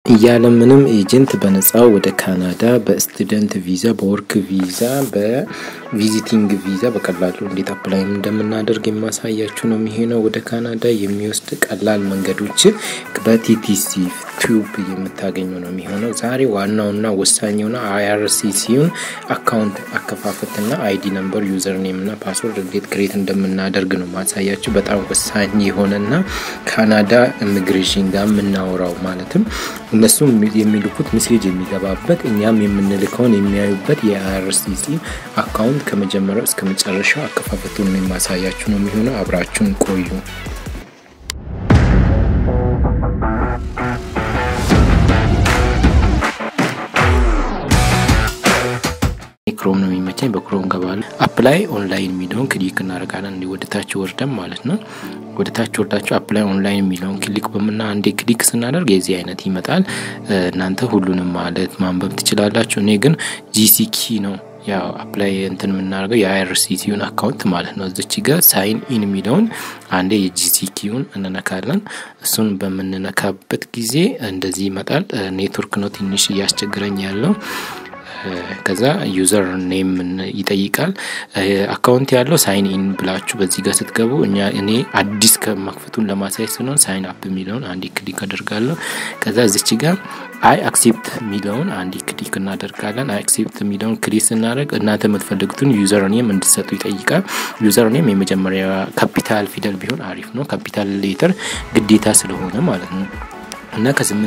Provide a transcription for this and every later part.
እያለ ምንም ኤጀንት በነጻ ወደ ካናዳ በስቱደንት ቪዛ፣ በወርክ ቪዛ፣ በቪዚቲንግ ቪዛ በቀላሉ እንዴት አፕላይ እንደምናደርግ የማሳያችሁ ነው የሚሆነው። ወደ ካናዳ የሚወስድ ቀላል መንገዶችን በቲቲሲ ቲዩብ የምታገኙ ነው የሚሆነው። ዛሬ ዋናውና ወሳኛውና አይአርሲሲውን አካውንት አከፋፈትና አይዲ ነምበር፣ ዩዘር ኔም እና ፓስወርድ እንዴት ክሬት እንደምናደርግ ነው ማሳያችሁ። በጣም ወሳኝ የሆነና ካናዳ ኢሚግሬሽን ጋር የምናወራው ማለትም እነሱም የሚልኩት ሜሴጅ የሚገባበት እኛም የምንልከውን የሚያዩበት የአይአርሲሲ አካውንት ከመጀመሪያው እስከ መጨረሻው አከፋፈቱን የማሳያችሁ ነው የሚሆነው። አብራችሁን ቆዩ። ክሮም ነው የሚመቸኝ። በክሮም ገባለ አፕላይ ኦንላይን የሚለውን ክሊክ እናደርጋለን። እንዲ ወደታች ወርደን ማለት ነው። ወደታች ወርዳችሁ አፕላይ ኦንላይን የሚለውን ክሊክ በምና አንዴ ክሊክ ስናደርግ የዚህ አይነት ይመጣል። እናንተ ሁሉንም ማለት ማንበብ ትችላላችሁ። እኔ ግን ጂሲኪ ነው ያው አፕላይ እንትን የምናደርገው የአይአርሲሲውን አካውንት ማለት ነው። እዚች ጋር ሳይን ኢን የሚለውን አንዴ የጂሲኪውን እንነካለን። እሱን በምንነካበት ጊዜ እንደዚህ ይመጣል። ኔትወርክ ነው ትንሽ እያስቸግረኝ ያለው ከዛ ዩዘር ኔም ይጠይቃል። አካውንት ያለው ሳይን ኢን ብላችሁ በዚህ ጋር ስትገቡ እኛ እኔ አዲስ ከመክፈቱን ለማሳየት ስለሆን ሳይን አፕ የሚለውን አንድ ክሊክ አደርጋለሁ። ከዛ እዚች ጋር አይ አክሴፕት የሚለውን አንድ ክሊክ እናደርጋለን። አይ አክሴፕት የሚለውን ክሊክ ስናደርግ እናንተ የምትፈልጉትን ዩዘር ኔም እንድሰጡ ይጠይቃል። ዩዘር ኔም የመጀመሪያ ካፒታል ፊደል ቢሆን አሪፍ ነው። ካፒታል ሌተር ግዴታ ስለሆነ ማለት ነው። እና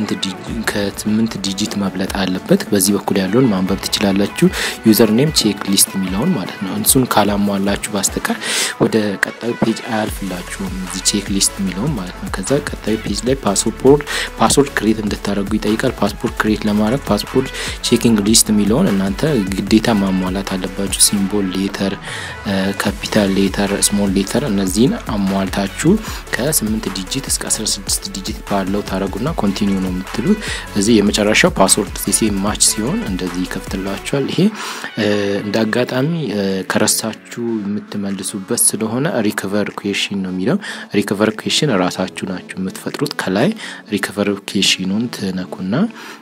ከስምንት ዲጂት መብለጥ አለበት። በዚህ በኩል ያለውን ማንበብ ትችላላችሁ። ዩዘር ኔም ቼክ ሊስት የሚለውን ማለት ነው። እሱን ካላሟላችሁ በስተቀር ወደ ቀጣዩ ፔጅ አያልፍላችሁም። እዚህ ቼክ ሊስት የሚለውን ማለት ነው። ከዛ ቀጣዩ ፔጅ ላይ ፓስፖርት ፓስፖርት ክሬት እንድታደርጉ ይጠይቃል። ፓስፖርት ክሬት ለማድረግ ፓስፖርት ቼኪንግ ሊስት የሚለውን እናንተ ግዴታ ማሟላት አለባችሁ። ሲምቦል ሌተር፣ ካፒታል ሌተር፣ ስሞል ሌተር እነዚህን አሟልታችሁ ከስምንት ዲጂት እስከ 16 ዲጂት ባለው ታደረጉና ኮንቲኒው ነው የምትሉት። እዚህ የመጨረሻው ፓስወርድ ሴ ማች ሲሆን እንደዚህ ይከፍትላችኋል። ይሄ እንደ አጋጣሚ ከረሳችሁ የምትመልሱበት ስለሆነ ሪከቨር ኩዌሽን ነው የሚለው። ሪከቨር ኩዌሽን ራሳችሁ ናችሁ የምትፈጥሩት። ከላይ ሪከቨር ኩዌሽኑን ትነኩና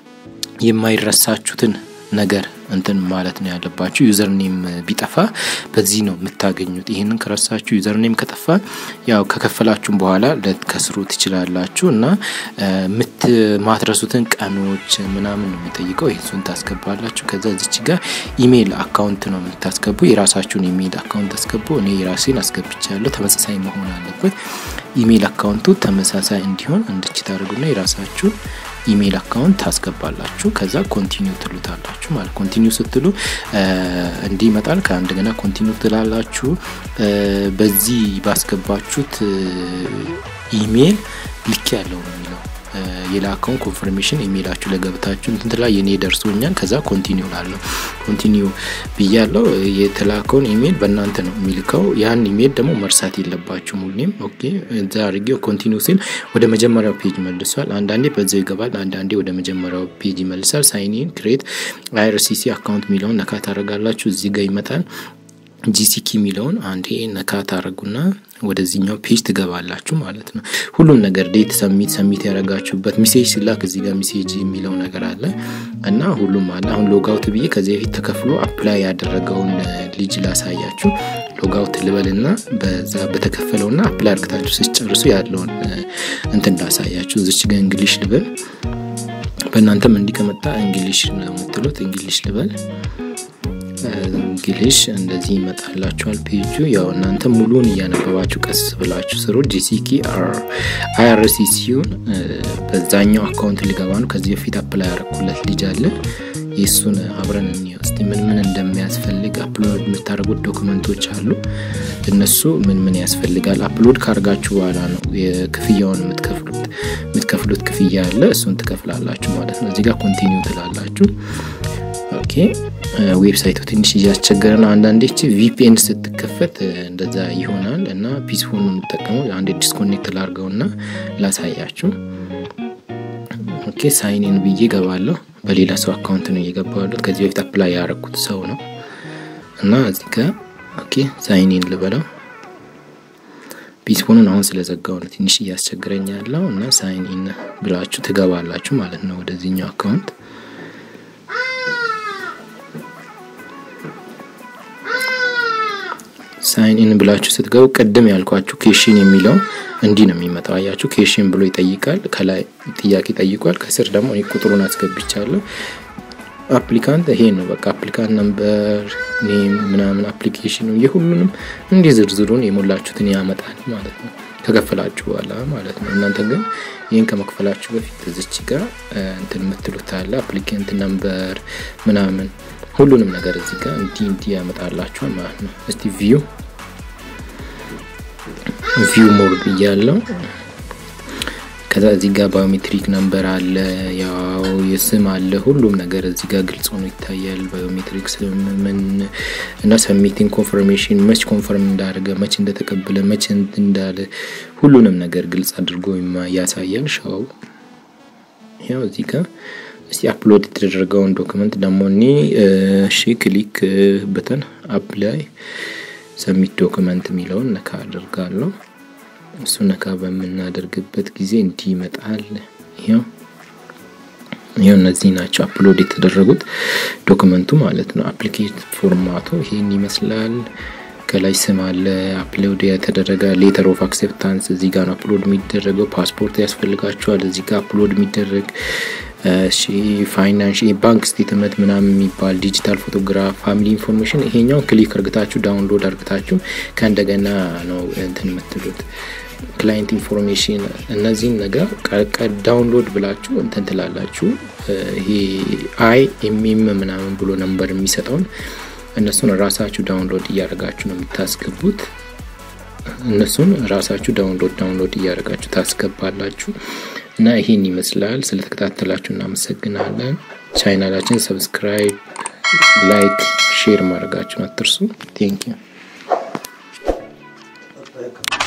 የማይረሳችሁትን ነገር እንትን ማለት ነው ያለባችሁ። ዩዘርኔም ቢጠፋ በዚህ ነው የምታገኙት። ይህንን ከረሳችሁ ዩዘርኔም ከጠፋ ያው ከከፈላችሁም በኋላ ልትከስሩ ትችላላችሁ እና ማትረሱትን ቀኖች ምናምን ነው የሚጠይቀው። ይህሱን ታስገባላችሁ። ከዛ እዚች ጋር ኢሜይል አካውንት ነው የምታስገቡ። የራሳችሁን ኢሜይል አካውንት አስገቡ። እኔ የራሴን አስገብቻለሁ። ተመሳሳይ መሆን አለበት። ኢሜይል አካውንቱ ተመሳሳይ እንዲሆን እንድች ታደርጉና የራሳችሁን ኢሜይል አካውንት ታስገባላችሁ። ከዛ ኮንቲኒው ትሉታላችሁ ማለት ኮንቲኒው ስትሉ እንዲህ ይመጣል። ከእንደገና ኮንቲኒው ትላላችሁ። በዚህ ባስገባችሁት ኢሜይል ልክ ያለው ነው የሚለው የላከውን ኮንፈርሜሽን ኢሜይላችሁ ለገብታችሁ እንትን ትላ የኔ ደርሶኛል። ከዛ ኮንቲኒው ላለሁ ኮንቲኒው ብያለው። የተላከውን ኢሜይል በእናንተ ነው የሚልከው። ያን ኢሜይል ደግሞ መርሳት የለባችሁም ሁሌም። ኦኬ እዛ አድርጌው ኮንቲኒው ሲል ወደ መጀመሪያው ፔጅ መልሷል። አንዳንዴ በዛው ይገባል፣ አንዳንዴ ወደ መጀመሪያው ፔጅ ይመልሳል። ሳይኒን ክሬት አይአርሲሲ አካውንት የሚለውን ነካ ታደርጋላችሁ። እዚህ ጋር ይመጣል። ጂሲኪ የሚለውን አንዴ ነካ ታደርጉና ወደዚህኛው ፔጅ ትገባላችሁ ማለት ነው። ሁሉም ነገር ዴት ሰሚት ሰሚት ያደረጋችሁበት ሚሴጅ ሲላክ እዚህ ጋር ሚሴጅ የሚለው ነገር አለ እና ሁሉም አለ። አሁን ሎጋውት ብዬ ከዚህ በፊት ተከፍሎ አፕላይ ያደረገውን ልጅ ላሳያችሁ። ሎጋውት ልበልና በዛ በተከፈለውና አፕላይ አርግታችሁ ስጨርሱ ያለውን እንትን ላሳያችሁ። እዚች ጋር እንግሊሽ ልበል። በእናንተም እንዲከመጣ እንግሊሽ ነው የምትሉት። እንግሊሽ ልበል እንግሊሽ እንደዚህ ይመጣላችኋል ፔጁ። ያው እናንተ ሙሉን እያነበባችሁ ቀስ ብላችሁ ስሩ። ጂሲኪ አይአርሲሲውን በዛኛው አካውንት ሊገባ ነው። ከዚህ በፊት አፕላይ ያረኩለት ልጅ አለ። የእሱን አብረን እንየው እስቲ ምን ምን እንደሚያስፈልግ። አፕሎድ የምታደርጉት ዶክመንቶች አሉ። እነሱ ምን ምን ያስፈልጋል። አፕሎድ ካርጋችሁ በኋላ ነው የክፍያውን የምትከፍሉት የምትከፍሉት ክፍያ አለ። እሱን ትከፍላላችሁ ማለት ነው። እዚህ ጋር ኮንቲኒው ትላላችሁ። ኦኬ ዌብሳይቱ ትንሽ እያስቸገረ ነው። አንዳንዴ ቪፒኤን ስትከፈት እንደዛ ይሆናል እና ፒስፎን ነው የምጠቀመው። አንዴ ዲስኮኔክት ላርገው እና ላሳያችሁ። ኦኬ ሳይንን ብዬ ገባለሁ። በሌላ ሰው አካውንት ነው እየገባሉት። ከዚህ በፊት አፕላይ ያረኩት ሰው ነው እና እዚህ ጋር ኦኬ ሳይንን ልበለው። ፒስፎኑን አሁን ስለዘጋው ነው ትንሽ እያስቸግረኝ ያለው እና ሳይን ኢን ብላችሁ ትገባላችሁ ማለት ነው ወደዚህኛው አካውንት ሳይን ኢን ብላችሁ ስትገቡ ቅድም ያልኳችሁ ኬሽን የሚለው እንዲህ ነው የሚመጣው። አያችሁ ኬሽን ብሎ ይጠይቃል። ከላይ ጥያቄ ጠይቋል። ከስር ደግሞ እኔ ቁጥሩን አስገብቻለሁ። አፕሊካንት ይሄ ነው በቃ አፕሊካንት ነምበር ኔም ምናምን አፕሊኬሽኑ የሁሉንም እንዲህ ዝርዝሩን የሞላችሁትን ያመጣል ማለት ነው ከከፈላችሁ በኋላ ማለት ነው። እናንተ ግን ይህን ከመክፈላችሁ በፊት እዚች ጋር እንትን የምትሉት አለ አፕሊካንት ነምበር ምናምን ሁሉንም ነገር እዚህ ጋር እንዲህ እንዲህ ያመጣላችኋል ማለት ነው። እስቲ ቪው ቪው ሞር ብያለው። ከዛ እዚህ ጋር ባዮሜትሪክ ነምበር አለ፣ ያው የስም አለ፣ ሁሉም ነገር እዚህ ጋር ግልጽ ሆኖ ይታያል። ባዮሜትሪክ ምን እና ሰሚቲንግ ኮንፈርሜሽን መች ኮንፈርም እንዳደረገ መች እንደተቀበለ መች እንዳለ ሁሉንም ነገር ግልጽ አድርጎ ያሳያል። ሻው ያው እዚህ ጋር እስቲ አፕሎድ የተደረገውን ዶክመንት ደግሞ እኔ እሺ ክሊክ በተን አፕላይ ሰሚት ዶክመንት የሚለውን ነካ አድርጋለሁ። እሱ ነካ በምናደርግበት ጊዜ እንዲህ ይመጣል። ይኸው ይኸው እነዚህ ናቸው አፕሎድ የተደረጉት ዶክመንቱ ማለት ነው። አፕሊኬት ፎርማቱ ይሄን ይመስላል። ከላይ ስም አለ፣ አፕሎድ የተደረገ ሌተር ኦፍ አክሴፕታንስ እዚህ ጋር ነው አፕሎድ የሚደረገው። ፓስፖርት ያስፈልጋቸዋል እዚህ ጋር አፕሎድ የሚደረግ እሺ ፋይናንሽ ባንክ ስቴትመንት ምናምን የሚባል ዲጂታል ፎቶግራፍ፣ ፋሚሊ ኢንፎርሜሽን ይሄኛው ክሊክ እርግታችሁ ዳውንሎድ እርግታችሁ ከእንደገና ነው እንትን የምትሉት ክላይንት ኢንፎርሜሽን እነዚህን ነገር ዳውንሎድ ብላችሁ እንትን ትላላችሁ። ይሄ አይ ኤምኤም ምናምን ብሎ ነንበር የሚሰጠውን እነሱን ራሳችሁ ዳውንሎድ እያደረጋችሁ ነው የምታስገቡት። እነሱን ራሳችሁ ዳውንሎድ ዳውንሎድ እያደረጋችሁ ታስገባላችሁ። እና ይሄን ይመስላል። ስለተከታተላችሁ እናመሰግናለን። ቻናላችን ሰብስክራይብ፣ ላይክ፣ ሼር ማድረጋችሁን አትርሱ። ቴንኪዩ